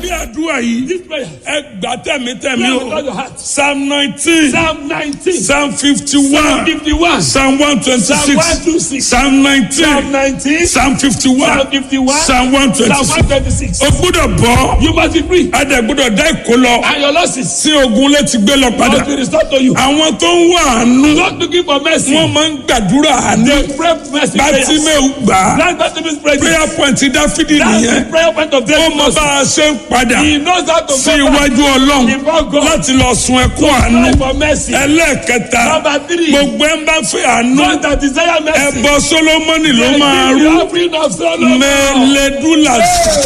sórí àdúrà yìí This prayer. ẹ gbà tẹ̀mítẹ̀mí Pray o with all your heart. psalm nineteen Psalm 19. psalm fifty Psalm one 51. psalm one twenty Psalm six 126. psalm nineteen Psalm 19. psalm fifty one Psalm 51. psalm one twenty Psalm six 126. o gbúdọ̀ bọ́ You must be free. adẹ gbúdọ̀ dá ìkó lọ And your losses tí ogun létí gbé lọ padà must be restored to you. àwọn tó ń wá àánú Not looking for mercy. wọ́n máa ń gbàdúrà àánú They pray mercy prayers. bátímẹ́ù gbà á That's Bartimaeus prayer. prayer point dáfídì That's nìyẹn the prayer point of ó David. mọ bá a ṣe ń padà He knows how to sí go back. iwájú ọlọ́run Before God. láti lọ sun ẹkún àánú Pray for mercy. ẹlẹ́ẹ̀kẹta Number three. gbogbo ẹ̀ ń bá fẹ́ àánú Those that desire mercy. ẹbọ solomoni ló They máa give rú the offering of Solomon. mẹ́lẹ́dúlà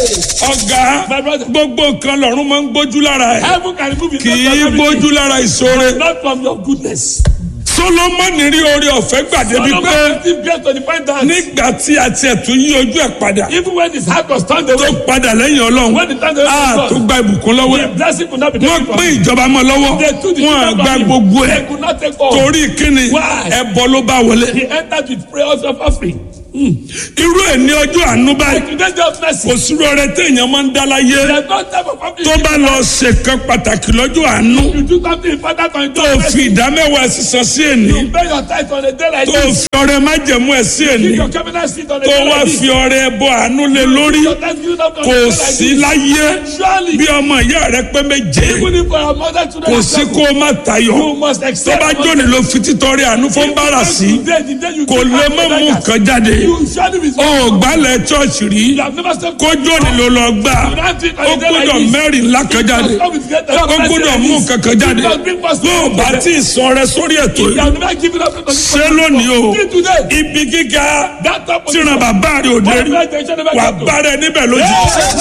ọ̀gá My brother. gbogbo nǹkan lọ́run máa ń gbójú lára ẹ̀ Heaven can remove it. kì not í from everything. gbójú lára ìṣòro Not from your goodness. solomoni rí orí ọ̀fẹ́ gbàdébi pé Solomon still blessed to the point that nígbà tí a tiẹ̀ tún yí ojú ẹ̀ padà even when his heart was turned tó away, padà lẹ́yìn ọlọ́run when the turned away a from tó God, gba ìbùkún lọ́wọ́ ẹ̀ the blessing could not be wọ́n taken from pín him. ìjọba mọ́ lọ́wọ́ They took the wọ́n children gba from him. gbogbo ẹ̀ They could not take all. torí kíni Why? ẹbọ ló bá wọlé He entered with prayers of offering. irú ẹ̀ ní ọjọ́ àánú báyìí Today's day of mercy. kò sírú ọrẹ téèyàn máa ń dá láyé There's no type of offering. tó bá lọ ṣèkan pàtàkì lọ́jọ́ àánú You do something important on tó your fi ìdámẹ́wàá sísan sí èní You pay your tithe on a day like tó this. fi ọrẹ májẹ̀mú ẹ̀ sí èní Give your cabinet seat on a tó day wá like this. fi ọrẹ ẹbọ àánú lé lórí Your thanksgiving up on a kò day like sí this. láyé Surely, bí ọmọ ìyá rẹ pé méje even if your mother children kò are sí suffering, kó o má tayọ you must tó accept. bá jóni ló fi títọrẹ àánú fún bára sí Today, the day you kò give lè out má to mú beggars, nǹkan jáde You surely be ó gbálẹ̀ chọ́ọ̀chì rí You have never stepped kó jóni ló lọ gbà ó gbọ́dọ̀ mẹ́rin ńlá kan jáde ó gbọ́dọ̀ mú nǹkan kan jáde bó o bá tí ì sọ rẹ sórí ètò You yìí have never given up to ṣé lónìí o Till today. ibi gíga That top of tíran bàbá rẹ ò dé rí wà bá rẹ níbẹ̀ lójú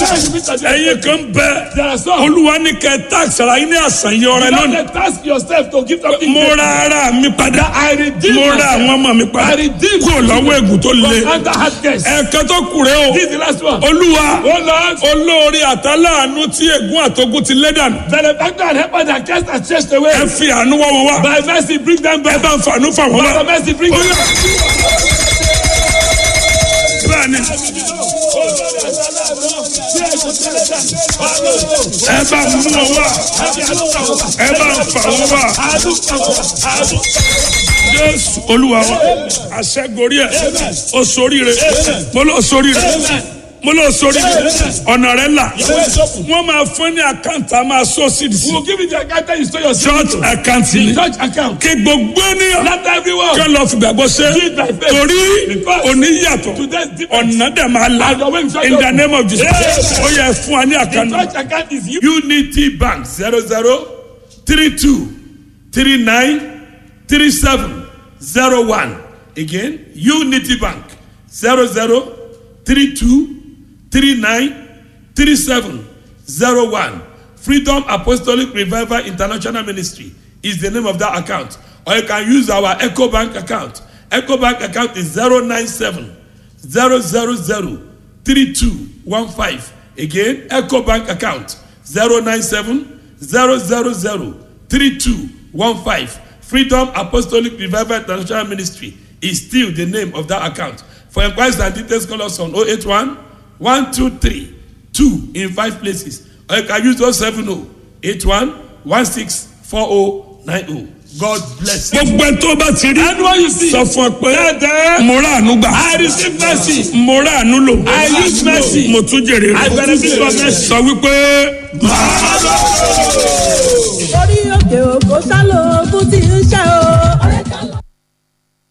ẹ̀yin kan bẹ There are some. olúwa ní kẹ táàsì ara yín ní àṣàyàn ọrẹ You lónìí don't task yourself to give something. mo ra ara mi padà I redeem mo ra myself. àwọn ọmọ mi padà I redeem kúrò lọ́wọ́ ègùn tó le from under hard case. ẹ̀ẹ̀kan tó kù rẹ o This is the last one. olúwa Oh Lord, olórí àtàláàánú tí ègún àtogún ti lé dànù benefactor and helper that cast and chased away. ẹ fi àánú wá wọn wá By mercy, bring them ẹ back. bá ń fàánú fà wọn By wá. mercy, bring them back. bẹ́ẹ̀ni ẹ bá mú wọn wá ẹ bá ń fà wọn wá jésù olúwa wa àṣẹgorí ẹ o sórí rẹ mo lọ sórí rẹ mo lọ sórí rẹ ọ̀nà rẹ là wọ́n máa fún ní àkáǹtì a máa sọ sí i We'll give you the account that you store your church seed àkáǹtì to. ni Church account. kí gbogbo ènìyàn Not everyone. kí lọ fi gbàgbọ́ ṣe torí òní yàtọ̀ Today's different. ọ̀nà dẹ̀ máa la And the way we shall in go. the name of Jesus Yes. ó yẹ fún wa ní The àkànnà. church account is you. unity bank zero zero three two three nine three seven zero one again unity bank zero zero three two three nine three seven zero one freedom apostolic revival international ministry is the name of that account or you can use our eco bank account eco bank account is zero nine seven zero zero zero three two one five again eco bank account zero nine seven zero zero zero three two one five freedom apostolic revival international ministry is still the name of that account for inquiries and details call us on oh eight one one two three two in five places or you can use those seven oh eight one one six four oh nine oh god bless you. gbogbo ẹ tó bá ti rí Anyone you see. sọ fún ọ pé Dada. mo rà àánú gbà. I receive mercy. mo rà àánú lò. I use mercy. mo tún jèrè rẹ̀. I benefit from mercy. sọ wípé.